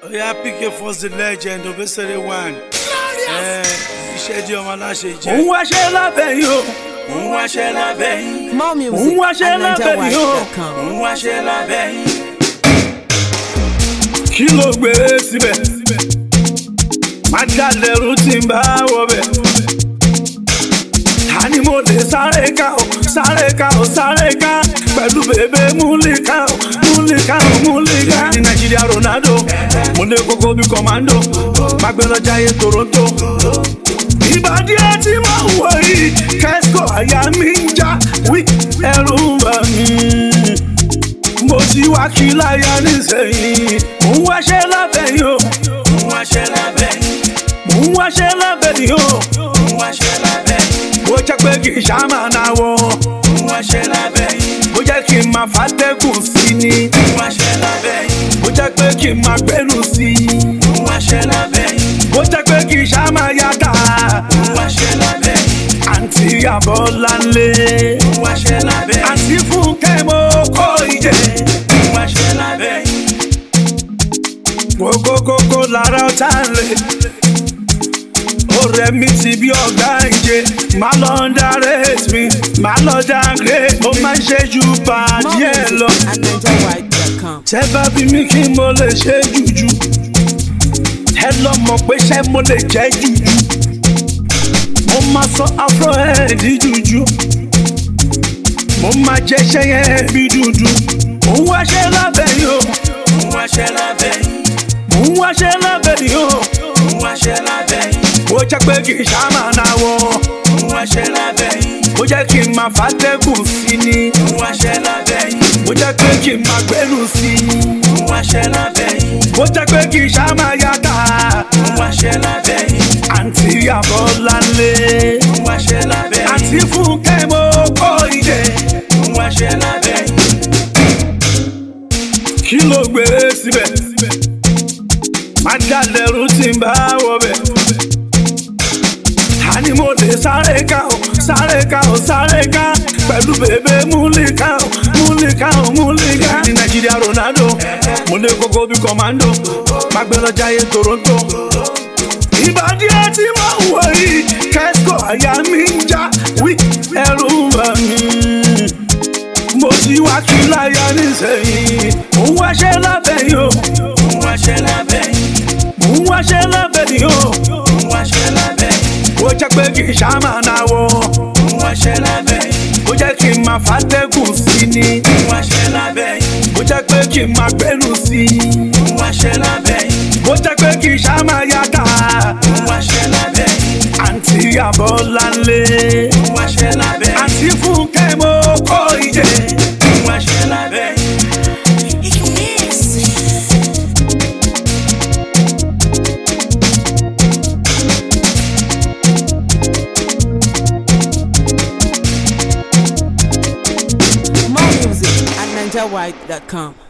oya pk first the legend obesere one ẹ iṣẹ́ di ọmọ aláṣẹ jẹ. òun wáṣẹ́ lábẹ́ yìí o òun wáṣẹ́ lábẹ́ yín More òun music wáṣẹ́ at lábẹ́ yìí o NigerWide.com. òun wáṣẹ́ lábẹ́ yín. kí ló gbé síbẹ̀ má dalẹ̀rú tí ń bá wọbẹ̀ àní mo lè sáré ká o sáré ká o sáré ká pẹ̀lú bèbè múlíkà o múlíkà o múlíkà ní nàìjíríà ronaldo mo lè kókó bí kọ́mándò má gbé lọ jayé toronto ìbàdí ẹ tí mo wọ yìí kẹ́sìkò àyà mi ń já wí ẹrù ń bà mí mo ti wá kí láyà nísẹ̀yìn mò ń wáṣẹ́ lábẹ́ yìí o òun wáṣẹ́ lábẹ́ yín. mò ń wáṣẹ́ lábẹ́ yìí o òun wáṣẹ́ lábẹ́ yín. bó jẹ́ pé kì í ṣàmà náà wọ̀ òun wáṣẹ́ lábẹ́ yín. bó jẹ́ kí n máa fàtẹ́kùn sí ni òun wáṣẹ́ lábẹ́ yín. bó jẹ́ pé kí n máa gbẹ́nu sí i òun wáṣẹ́ lábẹ́ yín. bó jẹ́ pé kì í ṣàmà yàtà òun wáṣẹ́ lábẹ́ yín. àǹtí àbọ̀láńlé òun wáṣẹ́ lábẹ́ yín. àǹtí fúnkẹ́ mo kó ìjẹ́ òun wáṣẹ́ lábẹ́ yín. kókókókó lára ọ̀tá rẹ̀ ọ̀rẹ́ mi ti bí ọ̀gá ìje má lọ underrate mi má lọ downgrade mo máa ń ṣe ju More bàdí ẹ̀ lọ music at NigerWide.com. tẹ́ bá bí mi kí mo lè ṣe jùjú ẹ lọ mọ̀ pé ṣé mo lè jẹ́ jùjú mo máa sọ afro ẹ̀ di jùjú mo máa jẹ́ ṣẹ́yẹ́ bí dúdú òun wáṣẹ́ lábẹ́ yìí o òun wáṣẹ́ lábẹ́ yín. òun wáṣẹ́ lábẹ́ yìí o. òun wáṣẹ́ lábẹ́ yín. bó jẹ́ pé kì í ṣàmà náà wọ̀ òun wáṣẹ́ lábẹ́ yín. bó jẹ́ kí n máa fàtẹ́kùn sí ni òun wáṣẹ́ lábẹ́ yín. bó jẹ́ pé kí n máa gbẹ́nu sí i òun wáṣẹ́ lábẹ́ yín. bó jẹ́ pé kì í ṣàmà yàtà òun wáṣẹ́ lábẹ́ yín. àǹtí àbọ̀láńlé òun wáṣẹ́ lábẹ́ yín. àǹtí fúnkẹ́ mo kó ìdè òun wáṣẹ́ lábẹ́ yín. kí ló gbé síbẹ̀ má dalẹ̀rú tí ń bá wọbẹ̀ àní mo lè sáré ká o sáré ká o sáré ká pẹ̀lú bèbè múlíkà o múlíkà o múlíkà ní nàìjíríà ronaldo mo lè kókó bí kọ́mándò má gbé lọ jayé toronto ìbàdí ẹ tí mo wọ yìí kẹ́sìkò àyà mi ń já wí ẹrù ń bà mí mo ti wá kí láyà nísẹ̀yìn mò ń wáṣẹ́ lábẹ́ yìí o òun wáṣẹ́ lábẹ́ yín. mò ń wáṣẹ́ lábẹ́ yìí o òun wáṣẹ́ lábẹ́ yín. bó jẹ́ pé kì í ṣàmà náà wọ̀ òun wáṣẹ́ lábẹ́ yín. bó jẹ́ kí n máa fàtẹ́kùn sí ni òun wáṣẹ́ lábẹ́ yín. bó jẹ́ pé kí n máa gbẹ́nu sí i òun wáṣẹ́ lábẹ́ yín. bó jẹ́ pé kì í ṣàmà yàtà òun wáṣẹ́ lábẹ́ yín. àǹtí àbọ̀láńlé òun wáṣẹ́ lábẹ́ yín. àǹtí fúnkẹ́ mo kó ìjẹ́ òun wáṣẹ́ lábẹ́ yín. More music at NigerWide.com.